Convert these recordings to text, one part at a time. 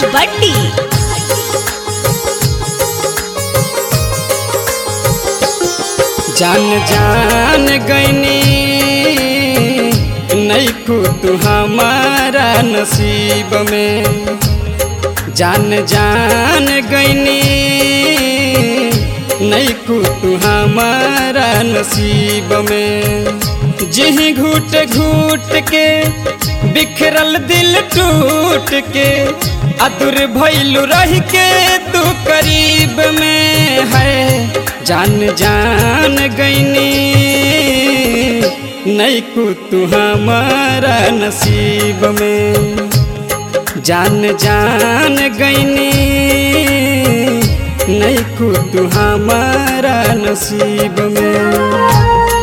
राज बट्टी जान जान गईनी नैखू तू हमारा नसीब में जान जान गईनी नैखू तू हमारा नसीब में जिही घूट घूट के बिखरल दिल टूट के अदुर भैलू रह के तू करीब में है जान जान गईनी नैकू तू हमारा नसीब में जान जान गईनी नैकू तू हमारा नसीब में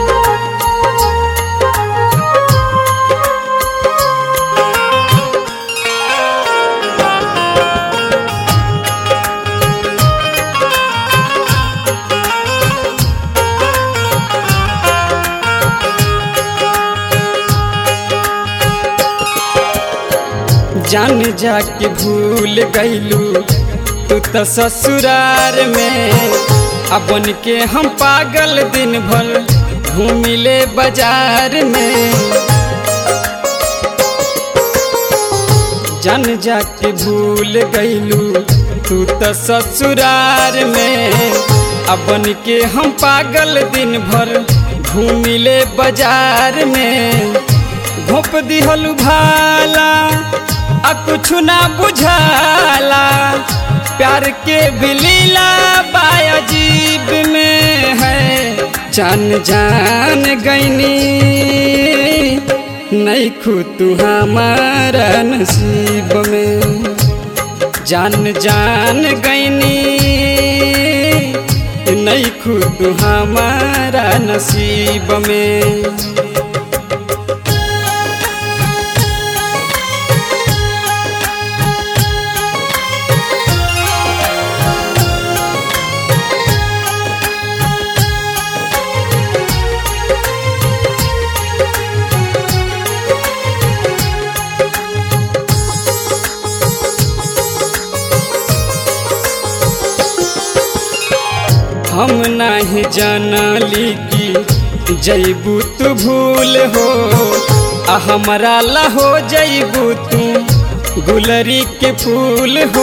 जान जाके भूल गईलू तू तो ससुरार में अपन के हम पागल दिन भर घूमिले बाजार में जान जाके भूल गईलू तू तो ससुरार में अपन के हम पागल दिन भर घूमिले बाजार में घोप दिहलू भाला आ कुछ ना बुझाला प्यार के बिलीला बाजीब में है जान जान गईनी नहीं खू तू हमारा नसीब में जान जान गईनी नहीं खू तू हमारा नसीब में हम नहीं जानली कि जैबू तू भूल हो आ हमारा ला हो जैबू तू गुलरी के फूल हो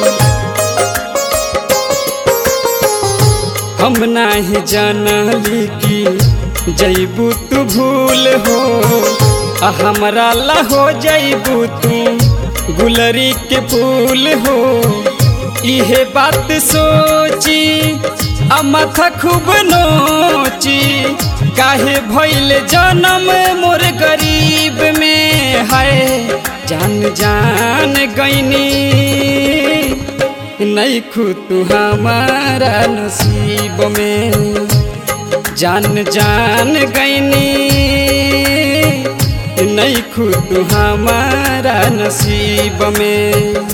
हम नहीं जानली कि जैबू तू भूल हो आ हमारा ला हो जैबू तू गुलरी के फूल हो इहे बात सोची आ माथा खूब नोची काहे भइल जन्म मोर गरीब में है जान जान गईनी नहीं खू तू हमारा नसीब में जान जान गईनी नहीं खू तू हमारा नसीब में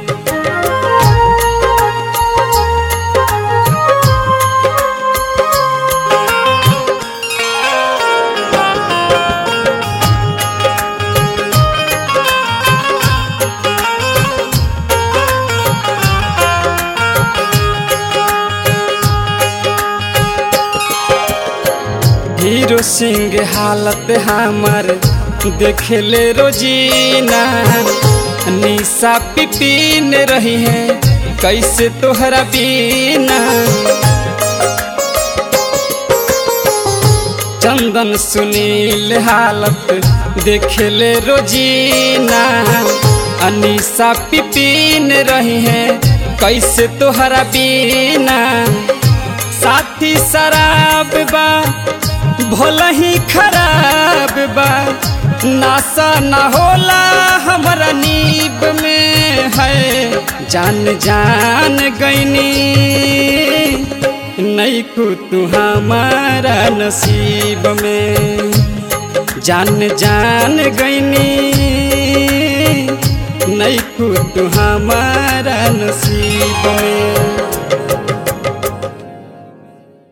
हीरो सिंह हालत हमार देखले रोजीना निशा पिपीन रही है कैसे तोहरा बीना चंदन सुनील हालत देखले रोजीना अनिशा पिपीन रही है कैसे तोहरा बीना साथी शराब बा भला ही खराब बा नासा ना होला हमारा नीब में है जान जान गईनी नहीं को तू हमारा नसीब में जान जान गईनी नहीं को तू हमारा नसीब में